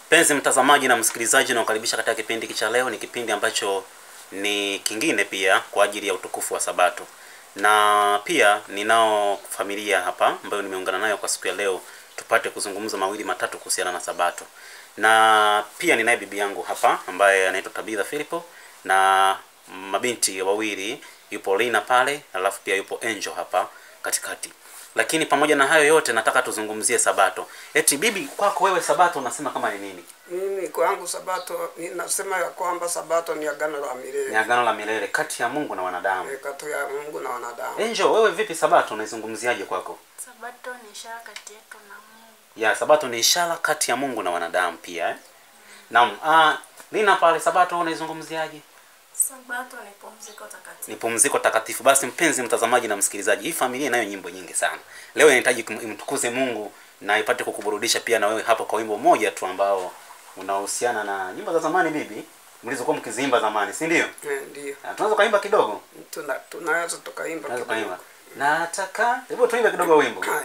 Mpenzi mtazamaji na msikilizaji, nakukaribisha katika kipindi hiki cha leo. Ni kipindi ambacho ni kingine pia kwa ajili ya utukufu wa Sabato, na pia ninao familia hapa ambayo nimeungana nayo kwa siku ya leo, tupate kuzungumza mawili matatu kuhusiana na Sabato, na pia ninaye bibi yangu hapa ambaye anaitwa Tabitha Filipo na mabinti wawili, yupo Lina pale, alafu pia yupo Angel hapa katikati. Lakini pamoja na hayo yote, nataka tuzungumzie Sabato. Eti bibi, kwako wewe Sabato unasema kama ni nini? Mimi kwangu Sabato ninasema ya kwamba Sabato ni agano la Ni milele agano la milele kati ya Mungu na wanadamu. eh, kati ya Mungu na wanadamu. Angel, wewe vipi Sabato unaizungumziaje kwako? Sabato ni ishara kati yetu na Mungu. Ya, Sabato ni ishara kati ya Mungu na wanadamu pia eh? Naam. Ah, Lina pale Sabato unaizungumziaje? Sabato ni pumziko takatifu. Ni pumziko takatifu. Basi mpenzi mtazamaji na msikilizaji, hii familia inayo nyimbo nyingi sana. Leo inahitaji kum- imtukuze Mungu na ipate kukuburudisha pia na wewe hapo kwa wimbo mmoja tu ambao unahusiana na nyimbo za zamani bibi, mlizokuwa mkiziimba zamani, si ndio? Eh, ndio Ah, Tunaweza kaimba kidogo? tuna tunaweza tukaimba Tunaweza kidogo. kaimba. Nataka, hebu tuimbe kidogo wimbo. Haya,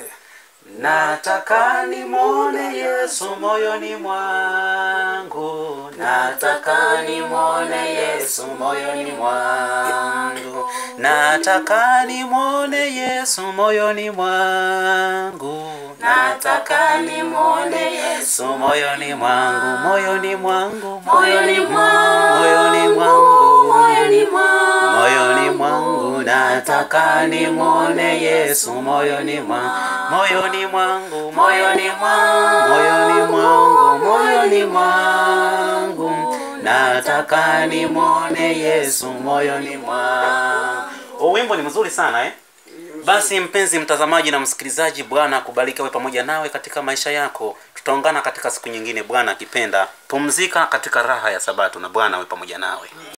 Nataka nimwone Yesu moyoni mwangu, nataka nimwone Yesu moyoni mwangu, nataka nimwone Yesu moyoni mwangu, nataka nimwone Yesu moyoni mwangu, moyoni mwangu, moyoni mwangu, moyoni mwangu, moyoni mwangu, moyoni mwangu, nataka nimwone Yesu moyoni mwangu, moyoni mwangu, moyoni mwangu, moyoni mwangu, moyoni mwangu, nataka nimwone Yesu moyoni mwangu. Oh, wimbo ni mzuri sana eh? Basi mpenzi mtazamaji na msikilizaji, Bwana akubariki awe pamoja nawe katika maisha yako. Tutaungana katika siku nyingine, Bwana akipenda. Pumzika katika raha ya Sabato na Bwana awe pamoja nawe.